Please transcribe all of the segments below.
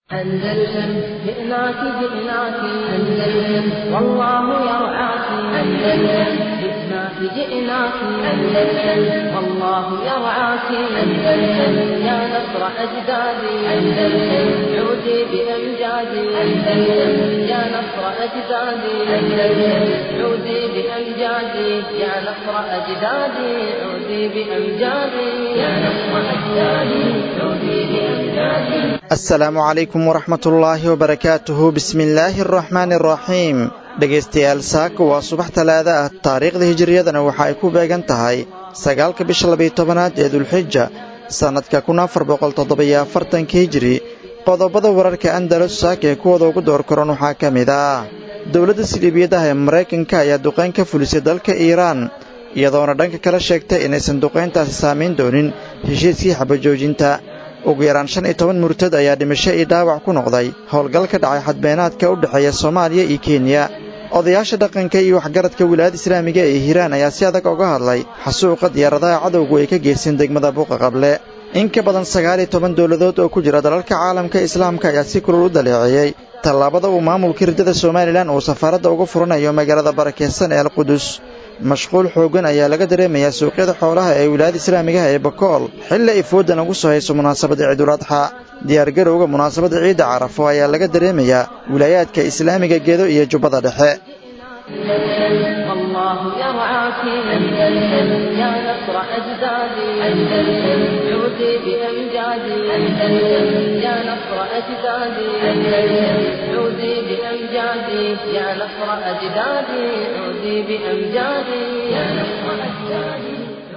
أندلسن جئناك جئناك أندلسن والله يرعاك أندلسن جئناك جئناك أندلسن والله يرعاك أندلسن يا نصر أجدادي أندلسن عودي بأمجادي أندلسن يا نصر أجدادي أندلسن عودي بأمجادي يا نصر أجدادي عودي بأمجادي يا نصر أجدادي عودي بأمجادي asalaamu calaykum waraxmatullaahi wabarakaatuhu bismillaahi araxmaani araxiim dhegaystayaal saaka waa subax talaada ah taariikhda hijiriyadana waxa ay ku beegan tahay sagaalka bisha labayo tobanaad ee dulxija sannadka kun afar boqol toddobiyo afartanka hijiri qodobada wararka andalus saaka ee kuwooda ugu door koran waxaa ka mid ah dowladda siliibiyadaha ee maraykanka ayaa duqayn ka fulisay dalka iiraan iyadoona dhanka kala sheegtay inaysan duqayntaasi saamayn doonin heshiiskii xabajoojinta ugu yaraan shan iyo toban murtad ayaa dhimasho iyo dhaawac ku noqday howlgal ka dhacay xadbeenaadka u dhexeeya soomaaliya iyo kenya odayaasha dhaqanka iyo waxgaradka wilaayada islaamiga ee hiiraan ayaa si adag uga hadlay xasuuqa diyaaradaha cadowgu ay ka geysteen degmada buuqa qable in ka badan sagaal iyo toban dowladood oo ku jira dalalka caalamka islaamka ayaa si kulul u daleeceeyey tallaabada uu maamulka hirdada somalilan uu safaaradda uga furanayo magaalada barakeysan ee alqudus mashquul xooggan ayaa laga dareemayaa suuqyada xoolaha ee wilaayada islaamigaha ee bakool xilli ay foodan ugu soo hayso munaasabadda ciiduladxa diyaargarowga munaasabadda ciidda carafo ayaa laga dareemayaa wilaayaadka islaamiga gedo iyo jubbada dhexe والله يرعاك أندلسن يا نصر أجدادي أندلسن عودي بأمجادي أندلسن يا نصر أجدادي أندلسن عودي بأمجادي يا نصر أجدادي عودي بأمجادي يا نصر أجدادي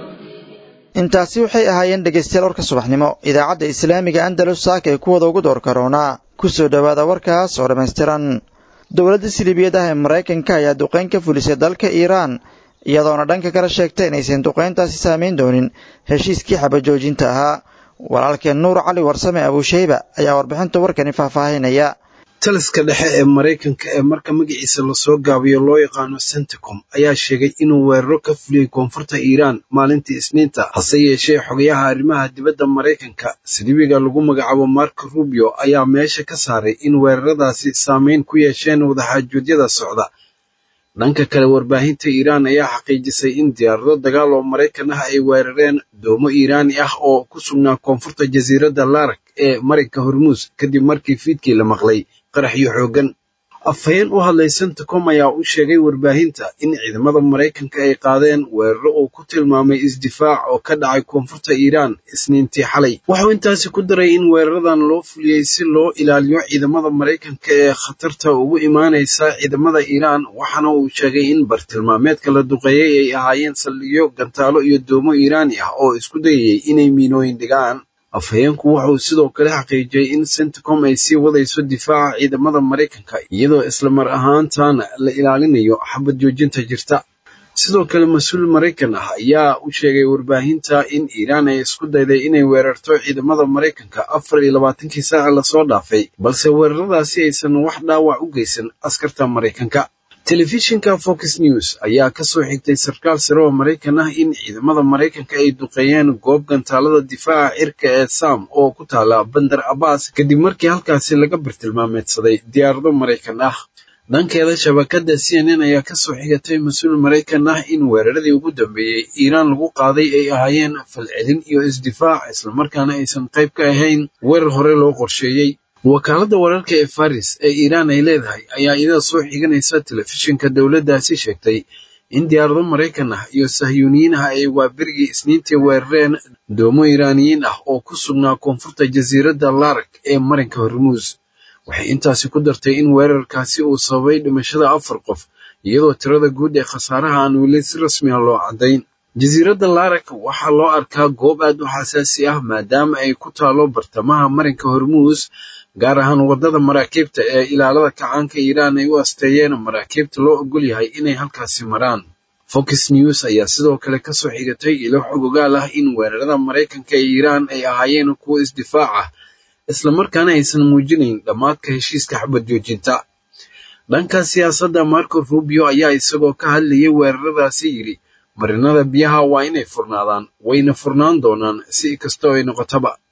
intaasi waxay ahaayeen dhegaystayaal warka subaxnimo idaacadda islaamiga andalus saaka ee kuwada ugu door karoonaa ku soo dhowaada warkaas oo dhammaystiran dowladda siliibiyadaha ee maraykanka ayaa duqayn ka fulisay dalka iiraan iyadoona dhanka kala sheegtay inaysan duqayntaasi saamayn doonin heshiiskii xabajoojinta ahaa walaalkeen nuur cali warsame abuushayba ayaa warbixinta warkani faahfaahinaya taliska dhexe ee maraykanka ee marka magaciisa lasoo gaabiyo loo yaqaano centicom ayaa sheegay inuu weeraro ka fuliyey koonfurta iiraan maalintii isniinta hase yeeshee xogayaha arrimaha dibadda maraykanka silibiga lagu magacaabo marko rubio ayaa meesha ka saaray in weeraradaasi saamayn ku yeesheen wadaxaajoodyada socda dhanka kale warbaahinta iiraan ayaa xaqiijisay in diyaarado dagaal oo maraykan ah ay weerareen doomo iiraani ah oo ku sugnaa koonfurta jasiiradda larak ee marinka hormuus kadib markii fiidkii la maqlay qaraxyo xooggan afhayeen u hadlay centicom ayaa u sheegay warbaahinta in ciidamada maraykanka ay qaadeen weeraro uu ku tilmaamay isdifaac oo ka dhacay koonfurta iiraan isniintii xalay wuxuu intaasi ku daray in weeraradan loo fuliyey si loo ilaaliyo ciidamada maraykanka ee khatarta ugu imaanaysa ciidamada iiraan waxaana uu sheegay in bartilmaameedka la duqeeyey ay ahaayeen saldhigyo gantaalo iyo doomo iiraani ah oo isku dayayay inay miinooyin dhigaan afhayeenku wuxuu sidoo kale xaqiijiyey in centicom ay sii wadayso difaaca ciidamada maraykanka iyadoo isla mar ahaantaana la ilaalinayo xabad joojinta jirta sidoo kale mas-uul maraykan ah ayaa u sheegay warbaahinta in iiraan ay isku dayday inay weerarto ciidamada maraykanka afar iyo labaatankii saaca lasoo dhaafay balse weeraradaasi aysan wax dhaawac u geysan askarta maraykanka telefishinka fox news ayaa ka soo xigtay sarkaal sare oo maraykan ah in ciidamada maraykanka ay duqeeyeen goob gantaalada difaaca cirka ee sam oo ku taala bandar abbas kadib markii halkaasi laga bartilmaameedsaday diyaarado maraykan ah dhankeeda shabakadda c n n ayaa ka soo xigatay mas-uul maraykan ah in weeraradii ugu dambeeyey iiraan lagu qaaday ay ahaayeen falcelin iyo isdifaac islamarkaana aysan qayb ka ahayn weerar hore loo qorsheeyey wakaaladda wararka ee faris ee iiraan ay leedahay ayaa iyada soo xiganaysa telefishinka dowladdaasi sheegtay in diyaarado maraykan ah iyo sahyuuniyiin ah ay waaberigii isniintii weerareen doomo iiraaniyiin ah oo ku sugnaa koonfurta jasiiradda larak ee marinka hormuus waxay intaasi ku dartay in weerarkaasi uu sababay dhimashada afar qof iyadoo tirada guud ee khasaaraha aan weli si rasmiya loo caddayn jasiiradda larak waxaa loo arkaa goob aad u xasaasi ah maadaama ay ku taalo bartamaha marinka hormuus gaar ahaan waddada maraakiibta ee ilaalada kacaanka iiraan ay u asteeyeen maraakiibta loo ogol yahay inay halkaasi maraan fox news ayaa sidoo kale ka soo xigatay ilo xogogaal ah in weerarada maraykanka ee iiraan ay ahaayeen kuwo isdifaac ah islamarkaana aysan muujinayn dhammaadka heshiiska xabad joojinta dhanka siyaasadda marco rubio ayaa isagoo ka hadlayay weeraradaasi yidhi marinada biyaha waa inay furnaadaan wayna furnaan doonaan si kastoo ay noqotaba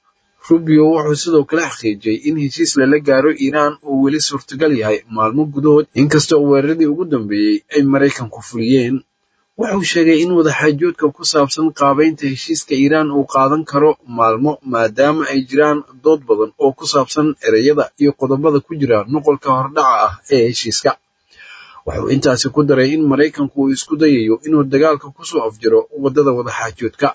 rubio wuxuu sidoo kale xaqiijiyey in heshiis lala gaaro iiraan uu weli suurtagal yahay maalmo gudahood inkasta oo weeraradii ugu dambeeyey ay maraykanku fuliyeen wuxuu sheegay in wadaxaajoodka ku saabsan qaabaynta heshiiska iiraan uu qaadan karo maalmo maadaama ay jiraan dood badan oo ku saabsan ereyada iyo qodobada ku jira nuqolka hordhaca ah ee heshiiska wuxuu intaasi ku daray in maraykanku uu isku dayayo inuu dagaalka kusoo afjiro waddada wadaxaajoodka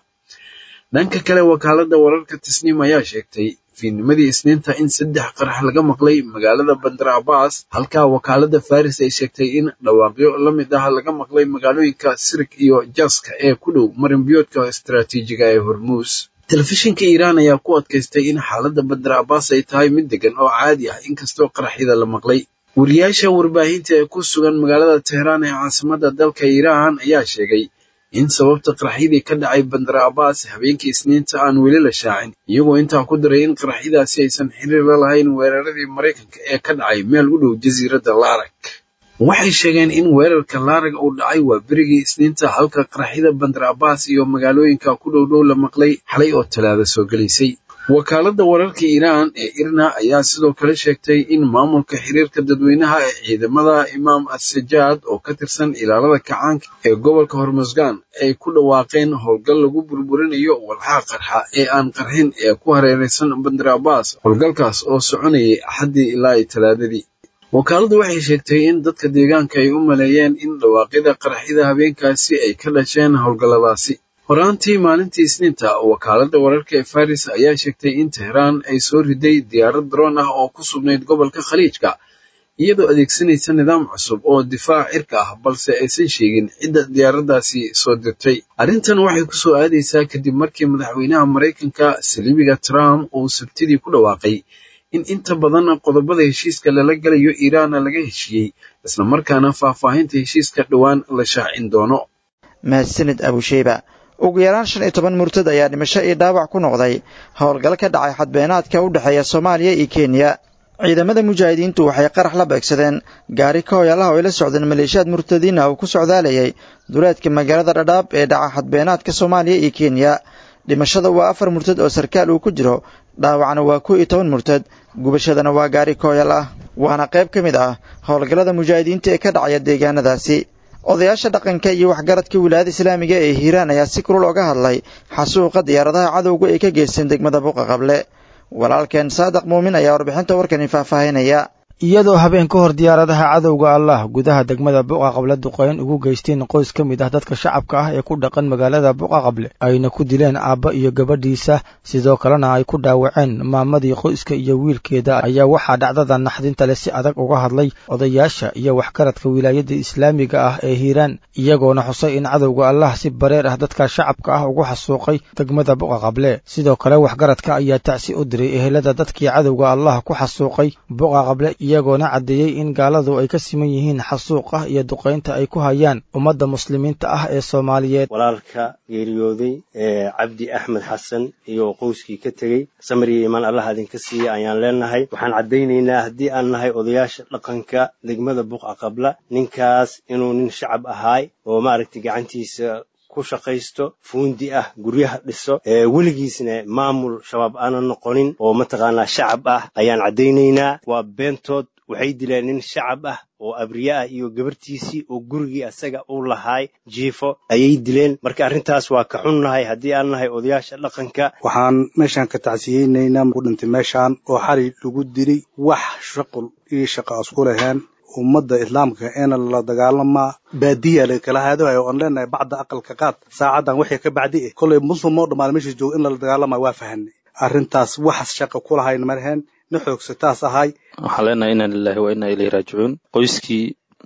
dhanka kale wakaaladda wararka tisniim ayaa sheegtay fiidnimadii isniinta in saddex qarax laga maqlay magaalada bandar abbas halkaa wakaaladda faris ay sheegtay in dhawaaqyo la mid ah laga maqlay magaalooyinka sirik iyo jaska ee ku dhow marinbiyoodka istaraatiijiga ee hormuus telefishinka iiraan ayaa ku adkaystay in xaaladda bandar abbas ay tahay mid degan oo caadi ah inkastoo qaraxyada la maqlay wariyaasha warbaahinta ee ku sugan magaalada teheraan ee caasimadda dalka iiraan ayaa sheegay in sababta qaraxyadii ka dhacay bandar abbas habeenkii isniinta aan weli la shaacin iyagoo intaa ku daray in qaraxyadaasi aysan xiriir la lahayn weeraradii maraykanka ee ka dhacay meel u dhow jasiiradda laarag waxay sheegeen in weerarka laarag uu dhacay waa berigii isniinta halka qaraxyada bandar abbas iyo magaalooyinka ku dhow dhow la maqlay xalay oo talaada soo gelaysay wakaaladda wararka iiraan ee irna ayaa sidoo kale sheegtay in maamulka xiriirka dadweynaha ee ciidamada imaam as-sajaad oo ka tirsan ilaalada kacaanka ee gobolka hormusgan ay ku dhawaaqeen howlgal lagu burburinayo walxaha qarxa ee aan qarxin ee ku hareeraysan bandar abbas howlgalkaas oo soconayay axaddii ilaa ay talaadadii wakaaladdu waxay sheegtay in dadka deegaanka ay u maleeyeen in dhawaaqyada qaraxyada habeenkaasi ay ka dhasheen howlgalladaasi horaantii maalintii isniinta wakaaladda wararka ee faris ayaa sheegtay in teheraan ay soo riday diyaarad daroon ah oo ku sugnayd gobolka khaliijka iyadoo adeegsanaysa nidaam cusub oo difaac cirka ah balse aysan sheegin cidda diyaaraddaasi soo dirtay arrintan waxay ku soo aadaysaa kadib markii madaxweynaha maraykanka saliibiga trump uu sabtidii ku dhawaaqay in inta badan qodobada heshiiska lala galayo iiraanna laga heshiiyey islamarkaana faahfaahinta heshiiska dhowaan la shaacin doono mahadsanid abusheyba ugu yaraan shan iyo toban murtad ayaa dhimasho iyo dhaawac ku noqday howlgal ka dhacay xadbeenaadka u dhexeeya soomaaliya iyo kenya ciidamada mujaahidiintu waxay qarax la beegsadeen gaari ka hoyaalaha oo ay la socdeen maleeshiyaad murtadiin ah uu ku socdaalayay duleedka magaalada dhadhaab ee dhaca xadbeenaadka soomaaliya iyo kenya dhimashada waa afar murtad oo sarkaal uu ku jiro dhaawacna waa kow iyo toban murtad gubashadana waa gaari ka hoyaal ah waana qayb ka mid ah howlgallada mujaahidiinta ee ka dhacaya deegaanadaasi odayaasha dhaqanka iyo waxgaradka wilaayada islaamiga ee hiiraan ayaa si kulul oga hadlay xasuuqa diyaaradaha cadowga ay ka geysteen degmada buuqa qable walaalkeen saadiq muumin ayaa warbixinta warkani faahfaahinaya iyadoo habeen ka hor diyaaradaha cadowga allah gudaha degmada buqa qable duqeyn ugu geysteen qoys ka mid ah dadka shacabka ah ee ku dhaqan magaalada buqa qable ayna ku dileen aabba iyo gabadhiisa sidoo kalena ay ku dhaawaceen maamadii qoyska iyo wiilkeeda ayaa waxaa dhacdada naxdinta leh si adag uga hadlay odayaasha iyo waxgaradka wilaayada islaamiga ah ee hiiraan iyagoona xusay in cadowga allah si bareer ah dadka shacabka ah ugu xasuuqay degmada buqa qable sidoo kale waxgaradka ayaa tacsi u diray ehelada dadkii cadowga allah ku xasuuqay buqa qable iyagoona caddeeyey in gaaladu ay ka siman yihiin xasuuqa iyo duqaynta ay ku hayaan ummadda muslimiinta ah ee soomaaliyeed walaalka geeriyooday ee cabdi axmed xasan iyo qowskii ka tegey samir iyo imaan allah idinka siiya ayaan leenahay waxaan caddaynaynaa haddii aan nahay odayaasha dhaqanka degmada buqa qabla ninkaas inuu nin shacab ahaay oo maaragtay gacantiisa ku shaqaysto fuundi ah guryaha dhiso weligiisna maamul shabaab aanan noqonin oo mataqaanaa shacab ah ayaan caddaynaynaa waa beentood waxay dileen nin shacab ah oo abriye ah iyo gabartiisii oo gurigii asaga uu lahaay jiifo ayay dileen marka arrintaas waa ka xunnahay haddii aan nahay odayaasha dhaqanka waxaan meeshaan ka tacsiyeynaynaa ku dhintay meeshaan oo xali lagu dilay wax shaqul iyo shaqa isku laheen ummadda islaamka eena la dagaalamaa baadiya lakala haadawayo oon leenahay bacda aqalka qaad saacadan wixii ka bacdi eh kollay muslim oo dhammaan meesha jooga in lala dagaalamayo waa fahanay arrintaas wax shaqa ku lahayn marheen na xoogsataas ahay waxaan leenahay inna lillahi wa inna ilayhi raajicuun qoyskii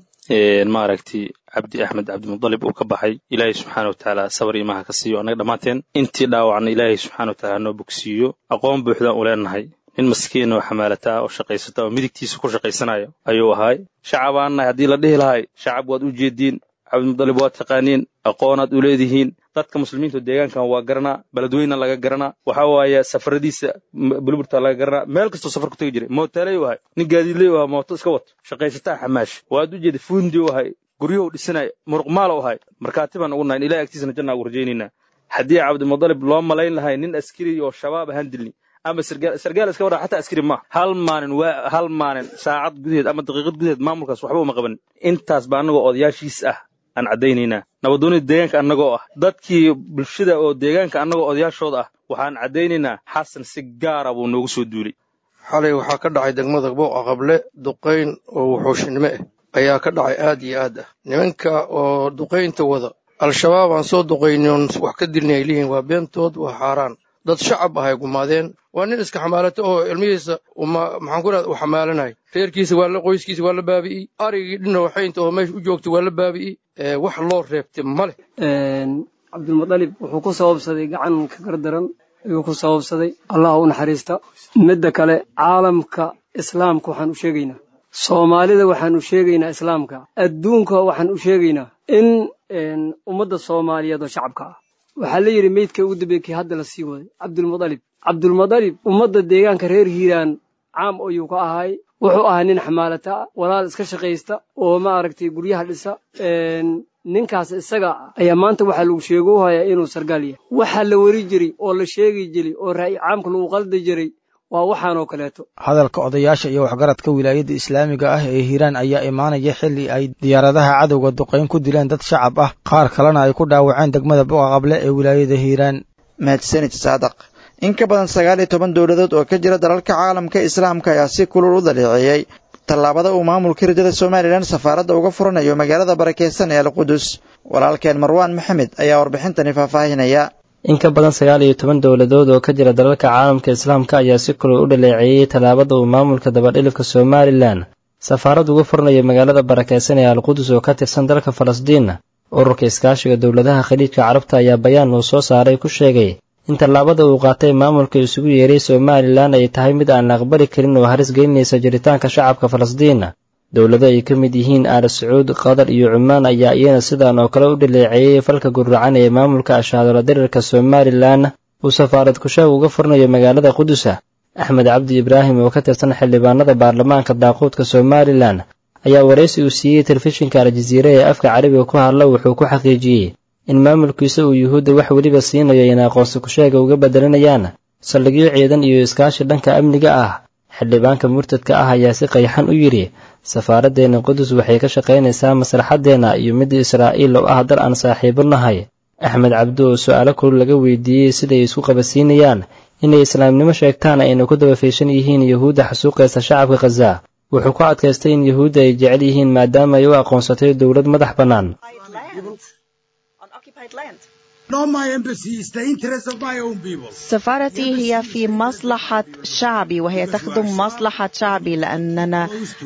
maaragtay cabdi axmed cabdimudalib uu ka baxay ilaahay subxaana wa tacaala sabar imaha ka siiyo annaga dhammaanteen intii dhaawacna ilaahay subxaana wa tacaala noo bogsiiyo aqoon buuxdaan u leenahay nin maskiin oo xamaalata oo shaqaysata oo midigtiisa ku shaqaysanayo ayuu ahaay shacab aan nahay haddii la dhihi lahay shacab waad u jeediin cabdimudalib waad taqaaniin aqoonaad u leedihiin dadka muslimiinta deegaankan waa garanaa beledweyna laga garanaa waxa waaye safaradiisa bulburta laga garanaa meel kastoo safar ku tegi jiray mooteeley u ahay nin gaadiidley u ahaa mooto iska wato shaqaysataa xamaash waad u jeeda fuundi u ahay guryahu dhisanaya muruqmaala u ahay markaati baan ugu nahay ilahay agtiisana jannaa ugu rajaynaynaa haddii cabdimudalib loo malayn lahay nin askari oo shabaab ahaan dilni ama sargaal sargaal iska wadha xataa askari ma hal maalin waa hal maalin saacad gudaheed ama daqiiqad gudaheed maamulkaas waxba uma qaban intaas baa annagoo odayaashiis ah aan caddaynaynaa nabadoonida deegaanka annagoo ah dadkii bulshada oo deegaanka annagoo odayaashooda ah waxaan caddaynaynaa xasan si gaara buu noogu soo duulay xalay waxaa ka dhacay degmada booqa qable duqayn oo wuxuushinimo ah ayaa ka dhacay aad iyo aad ah nimanka oo duqaynta wada al-shabaab aan soo duqaynin wax ka dilna ay leeyihiin waa beentood waa xaaraan dad shacab ah ay gumaadeen waa nin iska xamaalato oo ilmihiisa maxaan ku rahda uu xamaalanay reerkiisa waa la qoyskiisa waa la baabi'iyey arigii dhina waxaynta oo meesha u joogta waa la baabi'iyey wax loo reebtay ma leh cabdulmudalib wuxuu ku sababsaday gacan ka gardaran ayuu ku sababsaday allah u naxariista midda kale caalamka islaamka waxaan u sheegaynaa soomaalida waxaan u sheegaynaa islaamka adduunka waxaan u sheegaynaa in ummadda soomaaliyeed oo shacabka ah waxaa la yidhi meydka ugu dambeeye kii hadda la sii waday cabdulmudalib cabdulmudalib ummadda deegaanka reer hiiraan caam ayuu ka ahay wuxuu ahaa nin xamaalata ah walaal iska shaqaysta oo maaragtay guryaha dhisa ninkaas isaga ayaa maanta waxaa lagu sheego hayaa inuu sargaal yahay waxaa la weri jiray oo la sheegi jiray oo ra'yi caamka lagu qaldi jiray waa waxaanoo kaleeto hadalka odayaasha iyo waxgaradka wilaayadda islaamiga ah ee hiiraan ayaa imaanaya xilli ay diyaaradaha cadowga duqayn ku dileen dad shacab ah qaar kalena ay ku dhaawaceen degmada buqa qable ee wilaayada hiiraan mahadsanid saadaq in ka badan sagaal iyo toban dowladood oo ka jira dalalka caalamka islaamka ayaa si kulul u daleeceeyey tallaabada uu maamulka ridada somalilan safaaradda uga furanayo magaalada barakeysan ee alqudus walaalkeen marwaan maxamed ayaa warbixintani faahfaahinaya in ka badan sagaal iyo toban dowladood oo ka jira dalalka caalamka islaamka ayaa si kulul u dhaleeceeyey tallaabada uu maamulka dabadhilifka somalilan safaarad uga furanayo magaalada barakeysan ee alqudus oo ka tirsan dalka falastiin ururka iskaashiga dowladaha khaliijka carabta ayaa bayaan uu soo saaray ku sheegay in tallaabada uu qaatay maamulka isugu yeeray somalilan ay tahay mid aan la aqbali karin oo haris gelinaysa jiritaanka shacabka falastiin dowlado ay ka mid yihiin aal sacuud qatar iyo cumaan ayaa iyana sidaan oo kale u dhaleeceeyey falka guracan ee maamulka ashaadolo dirirka somalilan uu safaarad kushaag uga furnayo magaalada qudusa axmed cabdi ibraahim oo ka tirsan xildhibaanada baarlamaanka daaquudka somalilan ayaa waraysi uu siiyey telefishinka aljaziire ee afka carabiga ku hadla wuxuu ku xaqiijiyey in maamulkiisa uu yuhuudda wax weliba siinayo in aqoonsi kusheega uga bedelanayaan saldhigyo ciidan iyo iskaashi dhanka amniga ah xildhibaanka murtadka ah ayaa si qayxan u yidhi safaaraddeena qudus waxay ka shaqaynaysaa maslaxaddeenna iyo midda israa'iil oo ah dal aan saaxiibo nahay axmed cabdi oo su'aalo kulul laga weydiiyey siday isku qabasiinayaan inay islaamnimo sheegtaan ayna ku daba fiishan yihiin yuhuudda xasuuqaysa shacabka khaza wuxuu ku adkaystay in yuhuudda ay jecel yihiin maadaama ay u aqoonsatay dowlad madax bannaan سفارتي هي في مصلحة شعبي وهي تخدم مصلحة شعبي لأننا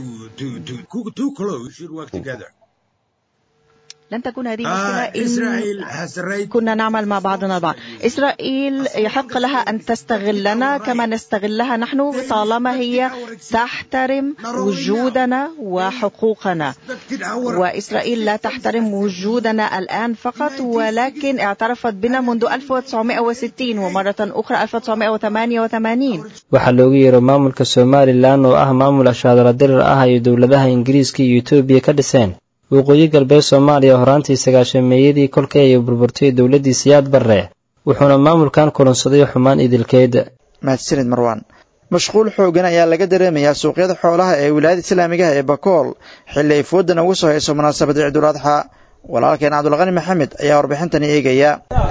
لن تكون هذه مشكلة إن كنا نعمل مع بعضنا البعض إسرائيل يحق لها أن تستغلنا كما نستغلها نحن طالما هي تحترم وجودنا وحقوقنا وإسرائيل لا تحترم وجودنا الآن فقط ولكن اعترفت بنا منذ 1960 ومرة أخرى 1988 waxaa loogu yeero maamulka somalilan oo ah maamul ashaadala dirir ah ay dowladaha ingiriiska iyo etoobiya ka dhiseen waqooyi galbeed soomaaliya horaantii sagaashameeyadii kolkii ay burburtay dowladdii siyaad barre wuxuuna maamulkan kulansaday xumaan idilkeed mahadsanid marwaan mashquul xoogan ayaa laga dareemayaa suuqyada xoolaha ee wilaayada islaamigaha ee bakool xilli ay foodan ugu soo hayso munaasabada ciidul adxa walaalkeen cabdulqani maxamed ayaa warbixintani eegaya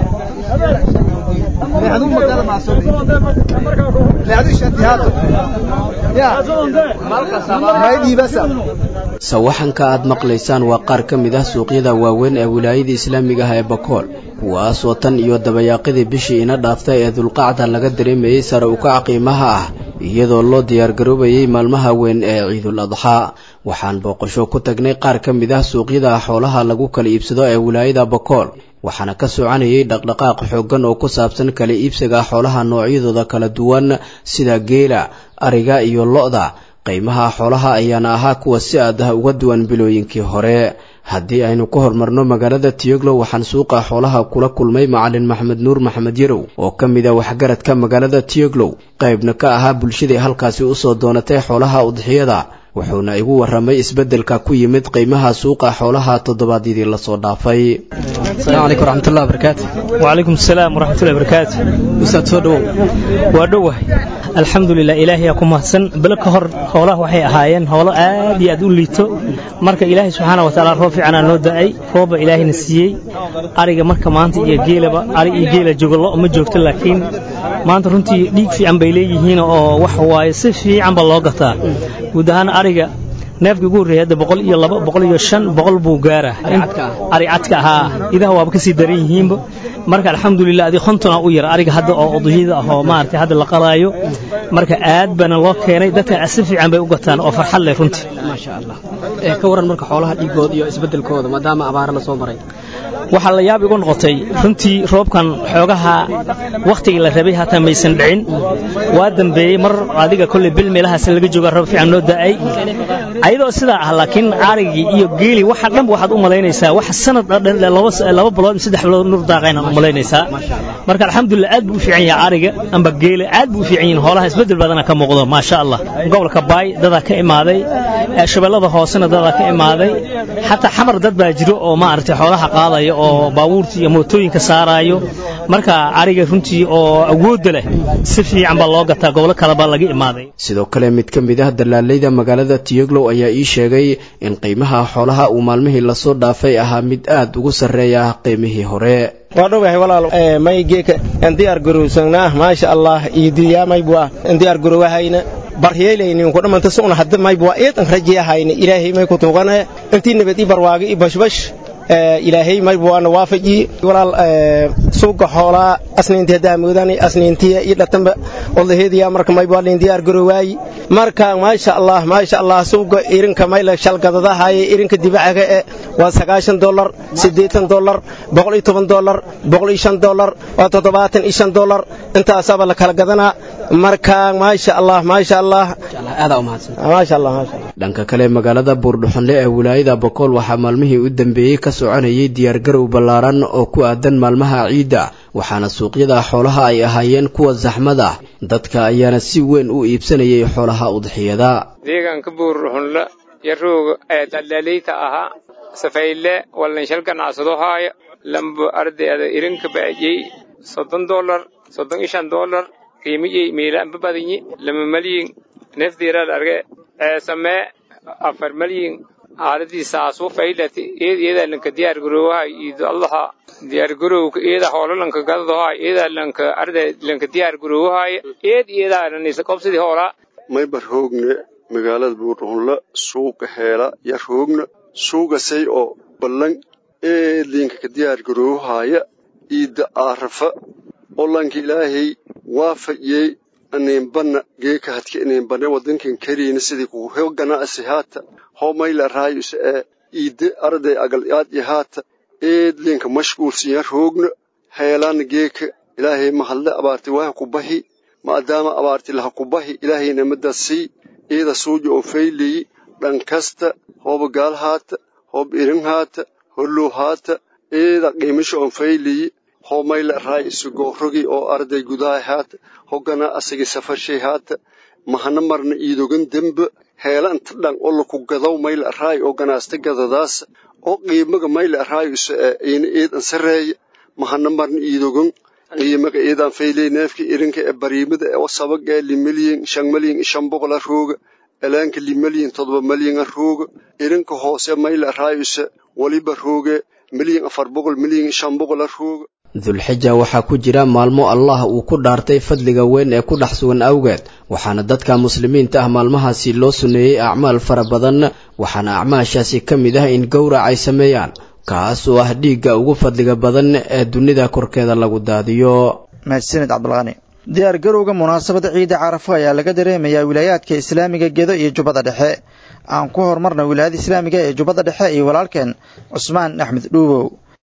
sawaxanka aad maqlaysaan waa qaar ka mid ah suuqyada waaweyn ee wilaayada islaamiga ah ee bakool kuwaasoo tan iyo dabayaaqadii bishii ina dhaaftay ee dulqacda laga dareemayey sare ukaca qiimaha ah iyadoo loo diyaargaroobayey maalmaha weyn ee ciidul adxaa waxaan booqasho ku tagnay qaar ka mid ah suuqyada xoolaha lagu kala iibsado ee wilaayada bakool waxaana ka soconayay dhaqdhaqaaq xooggan oo ku saabsan kala iibsiga xoolaha noocyadooda kala duwan sida geela ariga iyo lo-da qiimaha xoolaha ayaana ahaa kuwa si aad ah uga duwan bilooyinkii hore haddii aynu ku horumarno magaalada tiyoglo waxaan suuqa xoolaha kula kulmay macalin maxamed nuur maxamed yarow oo ka mid a waxgaradka magaalada tiyoglow qaybna ka ahaa bulshadii halkaasi usoo doonatay xoolaha udxiyada wuxuuna igu warramay isbeddelka ku yimid qiimaha suuqa xoolaha toddobaadyadii lasoo dhaafay السلام عليكم ورحمة الله وبركاته وعليكم السلام ورحمة الله وبركاته أستاذ سودو ودوه الحمد لله إلهي أكون محسن بلك هر هوله وحي أهايين هوله آد يدول ليتو مرك إلهي سبحانه وتعالى رفع عنا نودعي روب إلهي نسيي أريق مرك ما أنت يجيل أريق يجيل جوج الله أم جوجت لكن ما أنت رنتي ليك في عم بيلي هنا أو وحواي سفي عم بلاقطة ودهان أريق neefka ugu horreeyay hadda boqol iyo laba boqol iyo shan boqol buu gaara ari cadka ahaa idaha waaba kasii daran yihiinba marka alxamdulilah adi kontona u yar ariga hadda oo uduyada ah oo maaragtay hadda la qalaayo marka aad baana loo keenay dadka si fiican bay u gataan oo farxad leh runtii maasha allah ee ka waran marka xoolaha dhiigooda iyo isbeddelkooda maadaama abaara la soo maray waxaa la yaab igu noqotay runtii roobkan xoogaha wakhtigii la rabay hataa maysan dhicin waa dambeeyey mar adiga kolley bil meelahaas laga jooga roob fiican noo da'ay ayadoo sidaa ah laakiin arigii iyo geeli waxa dhanba waxaad u malaynaysaa wax sanad laba bilood saddex bilood nur daaqaynaad u malaynaysaa marka alxamdulilah aad buu u fiican yahay ariga amba geela aad buu u fiican yihin hoolaha isbeddel badana ka muuqdo maasha allah gobolka baay dadaa ka imaaday shabeellada hoosena dadaa ka imaaday xataa xamar dad baa jiro oo maaragtay xoolaha qaadaya oo baabuurtii iyo mootooyinka saaraayo marka ariga runtii oo awoodda leh si fiican baa loo gataa gobolo kale baa laga imaaday sidoo kale mid ka mid ah dalaalayda magaalada tiyoglow ayaa ii sheegay in qiimaha xoolaha uu maalmihii lasoo dhaafay ahaa mid aad ugu sarreeya qiimihii hore waa dhowahay walaal may geeka aan diyaar garowsanaa maasha allah iyo diyaamaybwa aan diyaar garowahayna baryeelaynin ku dhamanta sugna hadda maybwa eedan rajiyahayna ilaahay may ku tuugana intii nabad ii barwaaga ii bashbash ilaahay maybwaana waafaji walaal suuqa xoolaa asniintii daamoodani asniintiya iyo dhatanba odaheediya marka maybwaa lin diyaar garowaayi marka maasha allah maasha allah suuqa irinka mayla shalgadadahaye irinka dibacaga e waa sagaashan dolar siddeetan dolar boqol iyo toban dolar boqol iyo shan dolar waa toddobaatan iyo shan dolar intaasaba la kala gadanaa marka maasha allah maasha allah maasha allah maasha allah dhanka kale magaalada buurdhuxonle ee wilaayada bokool waxaa maalmihii u dambeeyey ka soconayay diyaargarow ballaaran oo ku aadan maalmaha ciidda waxaana suuqyada xoolaha ay ahaayeen kuwa saxmada dadka ayaana si weyn u iibsanayay xoolaha udxiyada deegaanka buurdhuxonle yarooga ee daldaleyta ahaa safayle wallanshal ganacsado haaya lambo ardayda irinka baajey soddon dolar soddon iyo shan dolar qiimiyey miilaanba badinyi lama malyin nefdiirad arge ee samee afar malyin aaladii saasuu faylati eed eedaa lanka diyaar garoowahay iido allaha diyaar garowka eeda hoolalanka gadadahay eedaa lanka arday lanka diyaar garoowahay eed eedaa lanisa qobsidii hoolaa maybar hoogne magaalada buurdhuunla suuqa heela yar hoogna suugasay oo ballan eed linka ka diyaar garoowahaaya iida aarafa oo lanka ilaahay waafajiyey aniinbanna geeka hadka iniinbanne wadankan kariina sidii kugu he ganacsi haata hoo mayla raayuse ee iide arday agal aadya haata eed linka mashguulsiya roogna heelaana geeka ilaahay mahadle abaarti waaha ku bahi maadaama abaarti laha ku bahi ilaahayna madasii eeda suuja oo fayleyi dhan kasta hooba gaal haata hooba irin haata hollow haata eeda qiimisha oon fayleyi hoo mayla raay isu goorogi oo arday gudaha haata hogana asagi safarshay haata mahana marna iidogan demba heela inta dhan oo laku gadaw mayla raay oo ganaasta gadadaasa oo qiimaga mayla raay isu ina eedan sareeya mahana marna iidogan qiimaga eedan fayley neefka irinka ee bariimada ee sabaga ee limalyin shan malyin shan boqola rooga elaanka limalyin todoba malyin rooga irinka hoose mayla raay isu waliba rooge milyan afar boqol milyan shan boqola rooga dulxija waxaa ku jira maalmo allah uu ku dhaartay fadliga weyn ee ku dhex sugan awgeed waxaana dadka muslimiinta ah maalmahaasi loo suneeyey acmaal fara badan waxaana acmaashaasi ka mid ah in gowrac ay sameeyaan kaas oo ah dhiigga ugu fadliga badan ee dunida korkeeda lagu daadiyo mahadsanid cabdulqani diyaar garowga munaasabada ciida carafo ayaa laga dareemayaa wilaayaadka islaamiga gedo iyo jubbada dhexe aan ku horumarna wilaayada islaamiga ee jubbada dhexe iyo walaalkeen cusmaan axmed dhuubow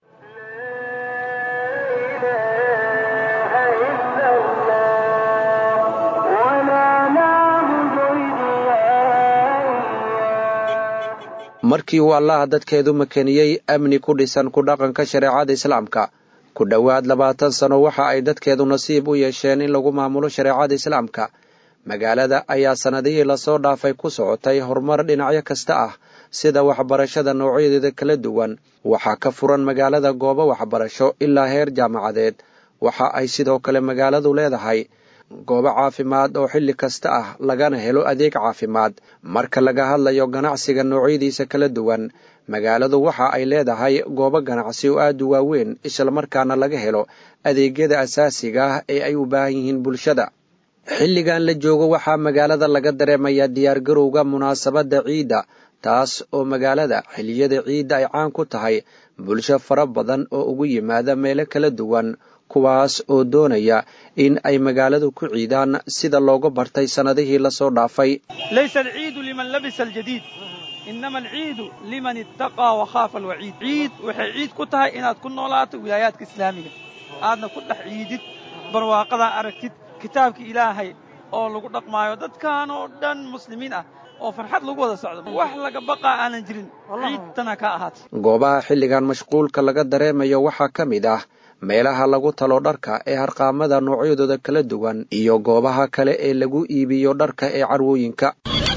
markii uu allaha dadkeedu makeniyey amni ku dhisan ku dhaqanka shareecada islaamka ku dhowaad labaatan sano waxa ay dadkeedu nasiib u yeesheen in lagu maamulo shareecada islaamka magaalada ayaa sannadihii lasoo dhaafay ku socotay horumar dhinacyo kasta ah sida waxbarashada noocyadeeda kala duwan waxaa ka furan magaalada goobo waxbarasho ilaa heer jaamacadeed waxa ay sidoo kale magaaladu leedahay goobo caafimaad oo xilli kasta ah lagana helo adeeg caafimaad marka laga hadlayo ganacsiga noocyadiisa kala duwan magaaladu waxa ay leedahay goobo ganacsi oo aad u waaweyn islamarkaana laga helo adeegyada asaasiga ah ee ay u baahan yihiin bulshada xilligan la joogo waxaa magaalada laga dareemayaa diyaargarowga munaasabadda ciidda taas oo magaalada xilliyada ciidda ay caan ku tahay bulsho fara badan oo ugu yimaada meelo kala duwan kuwaas oo doonaya in ay magaaladu ku ciidaan sida looga bartay sannadihii lasoo dhaafay laysa alciidu liman labisa aljadiid inama alciidu liman ittaqaa wakhaafa alwaciid ciid waxay ciid ku tahay inaad ku noolaato wilaayaadka islaamiga aadna ku dhex ciidid barwaaqadaa aragtid kitaabka ilaahay oo lagu dhaqmaayo dadkan oo dhan muslimiin ah oo farxad lagu wada socdo wax laga baqaa aanan jirin ciidtana ka ahaatay goobaha xilligan mashquulka laga dareemayo waxaa ka mid ah meelaha lagu talo dharka ee harqaamada noocyadooda kala duwan iyo goobaha kale ee lagu iibiyo dharka ee carwooyinka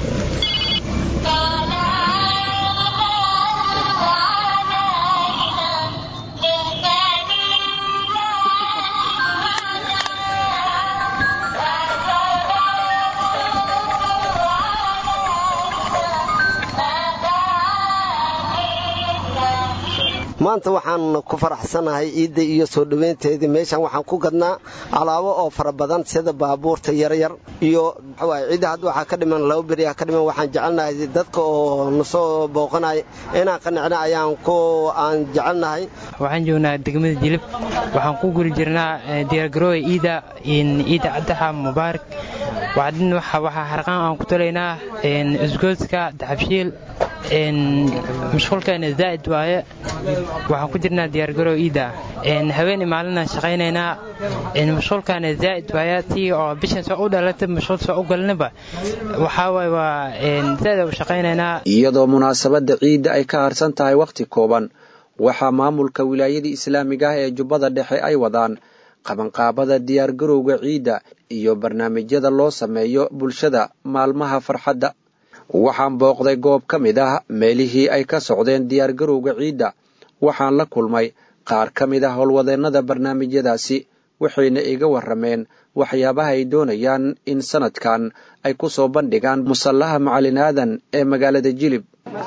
maanta waxaan ku faraxsanahay ciidda iyo soo dhowaynteedii meeshan waxaan ku gadnaa alaabo oo fara badan sida baabuurta yaryar iyo ciidda hadda waxaa ka dhiman laba beriya ka dhiman waxaan jecelnahay dadka oo nasoo booqanaya inaan qanicna ayaan ku aan jecelnahay waxaan joognaa degmada jilib waxaan ku guri jirnaa diyaargarooya ciida ciida cabdaxa mubaarak wacdin waxaa harqaan aan ku talaynaa isgoodska daxabshiil mashquulkeena zaa'id waaye waxaan ku jirnaa diyaargarow iida haweeni maalinaan shaqaynaynaa mashquulkaana zaa'id waaye tii oo bishan soo u dhalata mashquul soo u galnaba waxaa waaye waa zaa'id u shaqaynaynaa iyadoo munaasabadda ciidda ay ka harsan tahay wakhti kooban waxaa maamulka wilaayadii islaamiga ah ee jubbada dhexe ay wadaan qabanqaabada diyaargarowga ciidda iyo barnaamijyada loo sameeyo bulshada maalmaha farxadda waxaan booqday goob ka mid ah meelihii ay ka socdeen diyaargarowga ciidda waxaan la kulmay qaar ka mid ah howlwadeennada barnaamijyadaasi waxayna iga warrameen waxyaabaha ay doonayaan in sannadkan ay ku soo bandhigaan musallaha macalin aadan ee magaalada jilib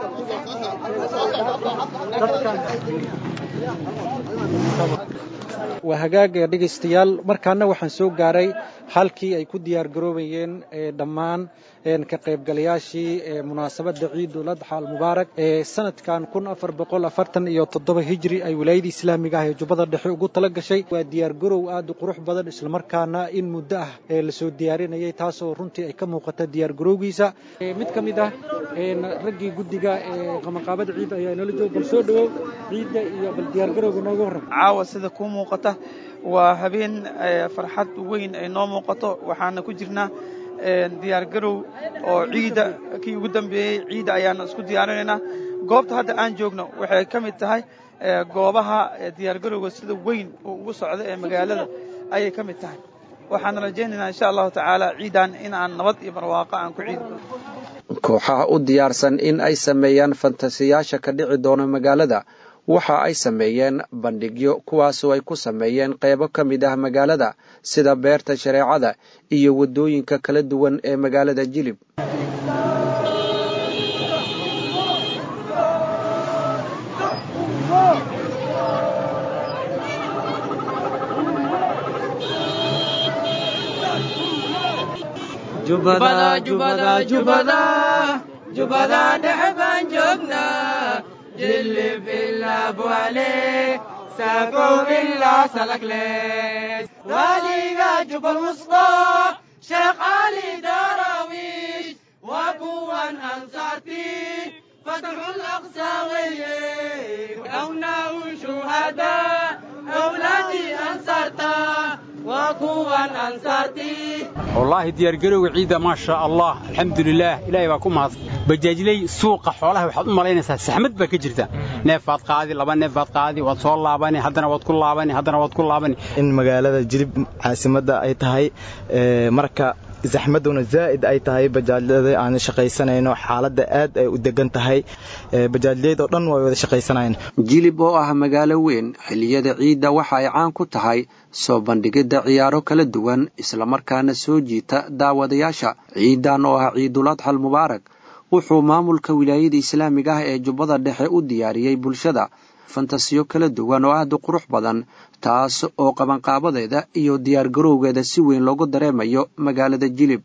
waa hagaaga dhegaystayaal markaana waxaan soo gaaray halkii ay ku diyaargaroobayeen dhammaan ka qaybgalayaashii munaasabadda ciidul adxa almubaarak ee sanadkan kun afar boqol afartan iyo toddoba hijri ay wilaayada islaamiga ah ee jubbada dhexe ugu tala gashay waa diyaargarow aad u qurux badan islamarkaana in muddo ah ee lasoo diyaarinayay taasoo runtii ay ka muuqata diyaargarowgiisa mid ka mid ah raggii guddiga ee qabanqaabada ciidda ayaa inoola jooga bal soo dhowow ciidda iyo bal diyaargarowga nooga warram caawa sida kuu muuqata waa habeen farxad weyn ay noo muuqato waxaana ku jirnaa diyaargarow oo ciidda kii ugu dambeeyey ciidda ayaana isku diyaarinaynaa goobta hadda aan joogno waxay ka mid tahay goobaha diyaargarowga sida weyn uu ugu socdo ee magaalada ayay ka mid tahay waxaan rajaynaynaa insha allahu tacaala ciidan in aan nabad iyo barwaaqo aan ku ciidi kooxaha u diyaarsan in ay sameeyaan fantasiyaasha ka dhici doona magaalada waxa ay sameeyeen bandhigyo kuwaasoo ay ku sameeyeen qeybo ka mid ah magaalada sida beerta shareecada iyo waddooyinka kala duwan ee magaalada jilib jubada dhexe baan joognaa jilib ilaa buale saakow ilaa salagle waaliga jubal wusta sheekh cali darawish waa kuwan ansaarti fatxul aqsa weye awnaau shuhada awlaadii ansaarta waa kuwan ansaarti wallaahi diyaargarowga ciidda maasha allah alxamdulilaah ilaahay baa ku mahad bajaajley suuqa xoolaha waxaad u malaynaysaa saxmad baa ka jirta neefaad qaadi laba neefaad qaadi waad soo laabani haddana waad ku laabani haddana waad ku laabani in magaalada jilib caasimadda ay tahay marka zaxmaduna zaa'id ay tahay bajaajyada aan shaqaysanayno xaaladda aad ay u degan tahay bajaajyada oo dhan way wada shaqaysanayaan jilib oo ah magaalo weyn xilliyada ciidda waxa ay caan ku tahay soo bandhigidda ciyaaro kala duwan islamarkaana soo jiita daawadayaasha ciidan oo ah ciidul adxal mubaarak wuxuu maamulka wilaayada islaamiga ah ee jubbada dhexe u diyaariyey bulshada fantasiyo kala duwan oo aad u qurux badan taas oo qabanqaabadeeda iyo diyaargarowgeeda si weyn loogu dareemayo magaalada jilib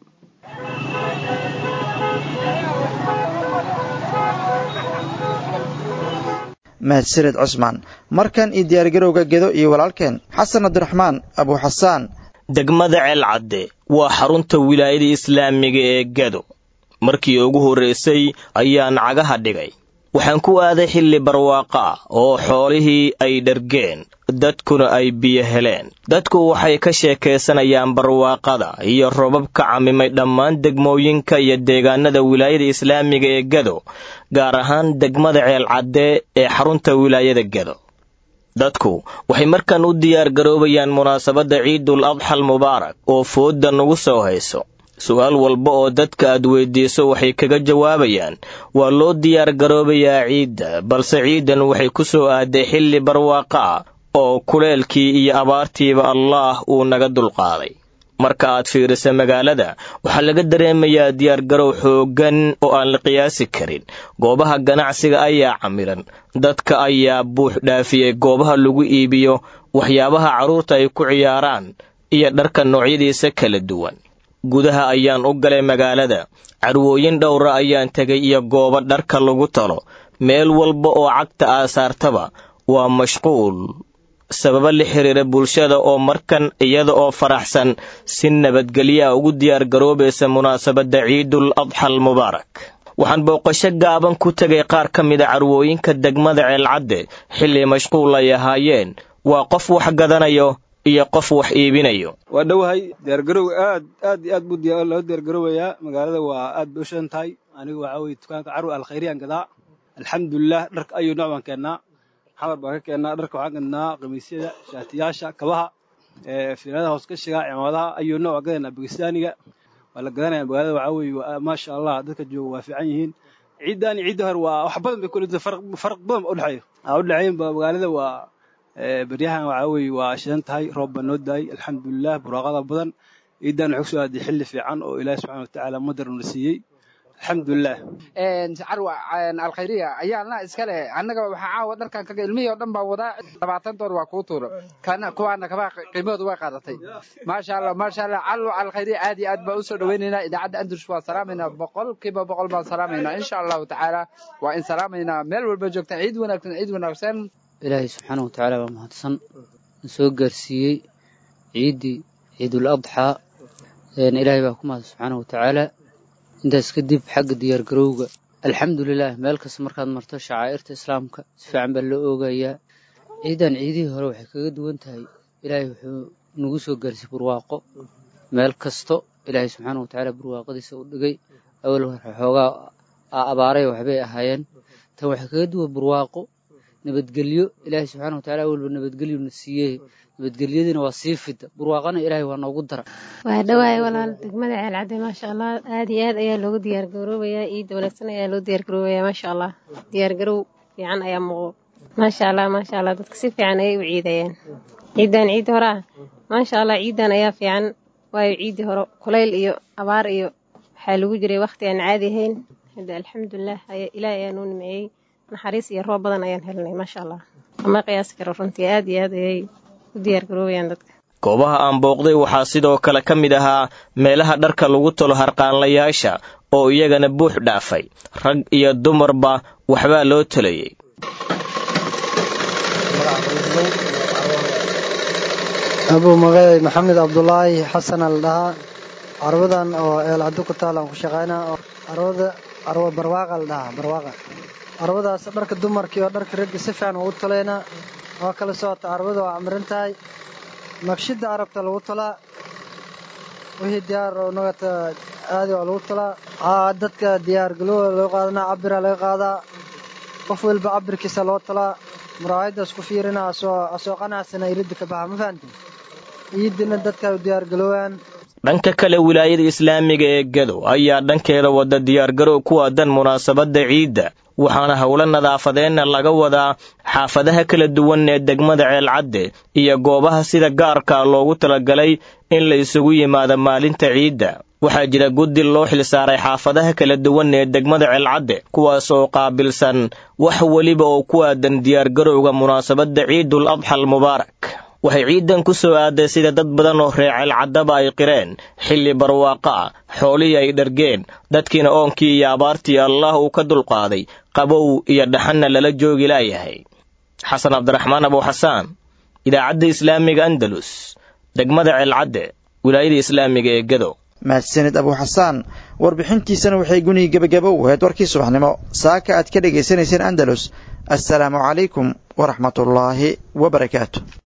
mahadsaned cusmaan markan iyo diyaargarowga gedo iyo walaalkeen xasan cabdiraxmaan abuuxasaan degmada ceelcadde waa xarunta wilaayada islaamiga ee gedo markii ugu horraysay ayaan cagaha dhigay waxaan ku aaday xilli barwaaqo ah oo xoolihii ay dhargeen dadkuna ay biyo heleen dadku waxay ka sheekaysanayaan barwaaqada iyo robab ka camimay dhammaan degmooyinka iyo deegaanada wilaayada islaamiga ee gedo gaar ahaan degmada ceelcadde ee xarunta wilaayada gedo dadku waxay markan u diyaar garoobayaan munaasabadda ciidul adxal mubaarak oo foodda nagu soo hayso su-aal walba oo dadka aad weydiiso waxay kaga jawaabayaan waa loo diyaar garoobayaa ciidda balse ciidan waxay ku soo aaday xilli barwaaqa ah oo kuleelkii iyo abaartiiba allaah uu naga dulqaaday marka aad fiirisa magaalada waxaa laga dareemayaa diyaargarow xooggan oo aan la qiyaasi karin goobaha ganacsiga ayaa camiran dadka ayaa buux dhaafiyey goobaha lagu iibiyo waxyaabaha carruurta ay ku ciyaaraan iyo dharka noocyadiisa kala duwan gudaha ayaan u galay magaalada carwooyin dhowra ayaan tegay iyo goobo dharka lagu talo meel walba oo cagta aasaartaba waa mashquul sababo la xiriira bulshada oo markan iyada oo faraxsan si nabadgelyaa ugu diyaar garoobaysa munaasabadda ciidul adxal mubaarak waxaan booqasho gaaban ku tegay qaar ka mida carwooyinka degmada ceelcadde xilli mashquul ay ahaayeen waa qof wax gadanayo iyo qof wax iibinayo waa dhowahay diyaargarow aad aad iyo aad buu loo diyaargaroobayaa magaalada waa aad bay u shidan tahay anigu waxaa weye dukaanka carwi alkhayriyaan gadaa alxamdulilah dharka ayuu nooc baan keennaa xamar baan ka keennaa dharka waxaan gadnaa khamiisyada shaatiyaasha kabaha fiiladaha hooskashiga cimaamadaha ayuu nooc waan gadaynaa bakistaaniga waa la gadanaya magaalada waxaa weye maasha allah dadka jooga waa fiican yihiin ciiddan iyo ciidda hore waa wax badan bay kula farq badan ba udhexeeyo aa udhexeeyin ba magaalada waa beryahan waxaa weeye waa shidan tahay roob baa noo daayay alxamdulilah buraaqada badan ciidan waxay kusoo aaday xilli fiican oo ilaahi subxana watacaala madar na siiyey alxamdulilah carwa alkhayriya ayaana iskale annaga waxaa caawa dharkan kaga ilmihii oo dhan baa wadaa labaatan doon waa kuu tuuro kana kuwaana kabaa qiimahooda way qaadatay maasha allah maasha allah carwa alkhayriya aad iyo aad baan usoo dhawaynaynaa idaacadda andrus waa salaamaynaa boqolkiiba boqol baan salaamaynaa insha allahu tacaala waa in salaamaynaa meel walba joogtaan ciid wanaagsan ciid wanaagsan ilaahay subxaana wa tacaala waa mahadsan na soo gaarsiiyey ciiddii ciidul adxaa ilaahay baa ku mahad subxaana wa tacaala intaas kadib xagga diyaargarowga alxamdulilah meel kasta markaad marto shacaa'irta islaamka si fiican baa loo oogayaa ciidan ciidihii hore waxay kaga duwan tahay ilaahay wuxuu nagu soo gaarsiiyey barwaaqo meel kasto ilaahay subxaana wa tacaala barwaaqadiisa u dhigay awal xoogaa abaaray waxbay ahaayeen tan waxay kaga duwan barwaaqo nabadgelyo ilaahay subxana watacala awalba nabadgelyona siiyey nabadgelyadiina waa sii fida barwaaqana ilaahay waa noogu dara waa dhawaay walaal degmada ceelcadde maasha allah aad iyo aad ayaa loogu diyaargaroobayaa ciidda wanaagsan ayaa loo diyaargaroobayaa maasha allah diyaargarow fiican ayaa muuqdo maasha allah maasha allah dadka si fiican ayay u ciidayaan ciidan ciidda hore ah maasha allah ciidan ayaa fiican waayo ciiddii hore kulayl iyo abaar iyo waxaa lagu jiray wakhti aan caadi ahayn hadda alxamdulilah ilaahay ayaa noo nimeeyey naxariis iyo roob badan ayaan helnay maasha allah ama qiyaasi karo runtii aad iyo aad ayay u diyaargaroobayaan dadka goobaha aan booqday waxaa sidoo kale ka mid ahaa meelaha dharka lagu talo harqaanlayaasha oo iyagana buux dhaafay rag iyo dumarba waxbaa loo talayey abuu magacay maxamed cabdulaahi xasan al dhahaa carwadan oo eelcaddo ku taal aan ku shaqaynaa oo carwada carwo barwaaqa la dhahaa barwaaqa carwadaas dharka dumarkii oo dharka ragga si fiican ugu talaynaa waa kala socota carwada waa camiran tahay naqshidda carabta lagu talaa wixii diyaar oo nagata aadi waa lagu talaa aa dadka diyaar galooda loo qaadanaa cabira laga qaadaa qof walba cabirkiisa loo talaa muraayadaas ku fiirina asoo asoo qanacsana iridda ka baxa ma fahantin ciidina dadka u diyaar galoobaan dhanka kale wilaayada islaamiga ee gado ayaa dhankeeda wada diyaargarow ku aadan munaasabadda ciidda waxaana howlo nadaafadeenna laga wadaa xaafadaha kala duwan ee degmada ceelcadde iyo goobaha sida gaarka loogu talagalay in la isugu yimaado maalinta ciidda waxaa jira guddi loo xilsaaray xaafadaha kala duwan ee degmada ceelcadde kuwaas oo qaabilsan wax weliba oo ku aadan diyaargarowga munaasabadda ciidul adxa almubaarak waxay ciidan ku soo aaday sida dad badan oo reer ceelcaddaba ay qireen xilli barwaaqo ah xoolihii ay dhargeen dadkiina oonkii iyo abaartii allah uu ka dulqaaday qabow iyo dhaxanna lala joogi laayahay xasan cabdiraxmaan abuuxasaan idaacadda islaamiga andalus degmada ceelcadde wilaayada islaamiga ee gado mahadsanid abuuxasaan warbixintiisana waxay gunihii gebagaba u ahayd warkii subaxnimo saaka aad ka dhegaysanayseen andalus assalaamu calaykum waraxmatullaahi wabarakaatu